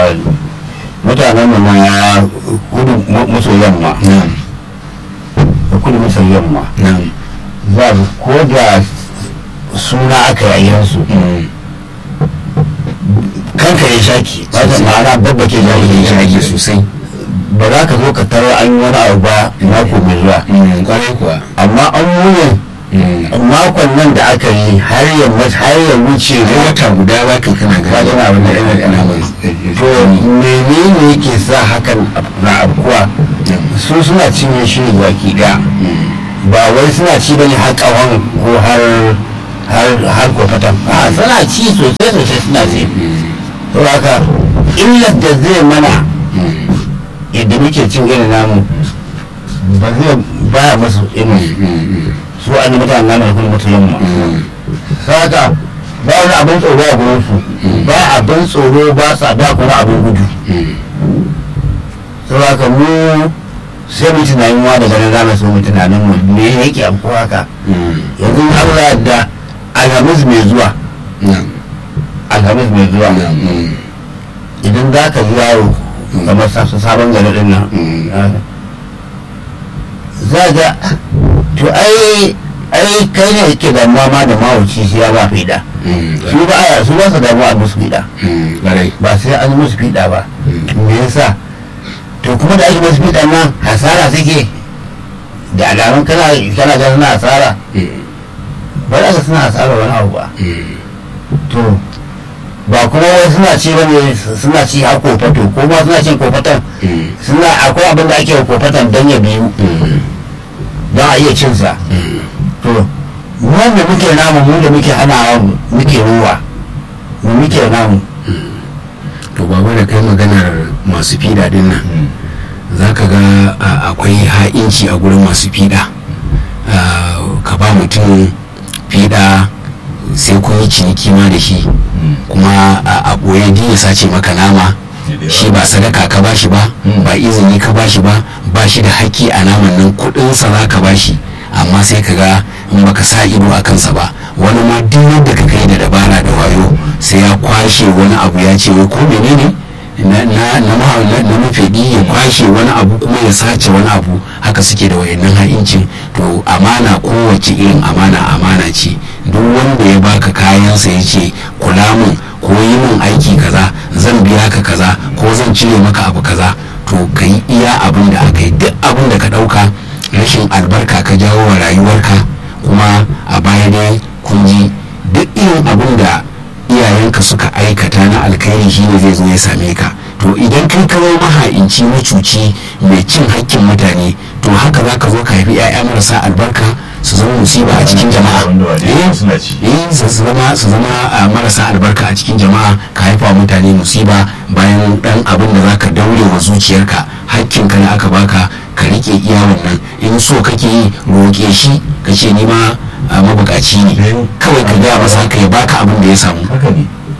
mutanen mu na kudu maso yamma na'am da kudu maso yamma na'am za su ko da suna aka yi su Mm. kanka ya shaki ba ta Sosai. ma'ana babba ke shaki ya shage shaki sosai ba za ka zo ka tarar an yi wani abu ba mako mai zuwa Mm, kwarai kuwa amma an wuyin Mm. makon nan da aka yi har ya mat- har ya wuce Har wata guda za ka kana ba gani tana abin da yana yana Naman. to menene yake sa hakan na abuwa su suna cinye shi ne baki daya ba wai suna ci bane har kawan ko har har har kofatan a suna ci sosai sosai suna ci to haka illar da zai mana yadda muke cin irin namu ba zai baya masu irin su an yi mutane namu da kuma mutu yamma haka ba wani abin tsoro a gurin su ba abin tsoro ba sa da kuma abin gudu sau haka mu sai mu tunanin wa daga nan zamu so mu tunanin mu me yake abu haka yanzu Allah da alhamis mai zuwa alhamis mai zuwa idan za ka ji yaro kamar sa- sabon gari din nan za ga to ai ai kai ne yake damuwa ma da mawuci shi ya ba fida su ba a su ba su damuwa a musu fida kwarai ba sai an yi musu fida ba me yasa to kuma da ake musu fida nan hasara suke da alamun kana kana ga suna hasara ba za ka suna hasara wani abu ba to ba kuma wai suna ci bane suna ci har kofato ko ma suna cin kofatan suna akwai abin da ake wa kofatan don ya biyu don a iya cin sa to mu wanda muke namu mu da muke hanawa muke ruwa mu muke namu to baba da kai maganar masu fida din nan za ka ga a- akwai ha'inci a gurin masu fida Ah, ka ba mutum fida sai kun yi ciniki ma da shi kuma a a ɓoye din ya sace maka nama shi ba sadaka ka bashi ba ba izini ka bashi ba ba shi da haƙƙi a naman nan kuɗinsa za ka bashi amma sai ka ga in baka sa ido a kansa ba wani ma duk yadda ka kai da dabara da wayo sai ya kwashe wani abu ya ce wai ko menene na na na ma- na- na mafiɗi ya kwashe wani abu kuma ya sace wani abu haka suke da wayannan ha'incin to amana kowace irin amana amana ce duk wanda ya baka kayansa ya ce kula mun ko yi mun aiki kaza zan biya ka kaza ko zan cire maka abu kaza to ka yi iya abin da aka yi duk abin da ka ɗauka rashin albarka ka jawo wa rayuwarka kuma a baya dai kun ji duk irin abin da iyayenka suka aikata na alkhairi shine zai zo ya same ka to idan kai ka zama maha'inci macuci mai cin hakkin mutane to haka za ka zo ka haifi 'ya'ya marasa albarka su zama musiba a cikin jama'a Wanda wa dai Eh, suna ci. eh, su su zama su zama a marasa albarka a cikin jama'a ka haifa mutane musiba bayan dan abin da zaka daure wa zuciyarka hakkinka da aka baka ka rike iya wannan in so kake yi roƙe shi ka ce ni ma a mabukaci ne Eh. kawai ka gaya masa haka ya baka abin da ya samu haka ne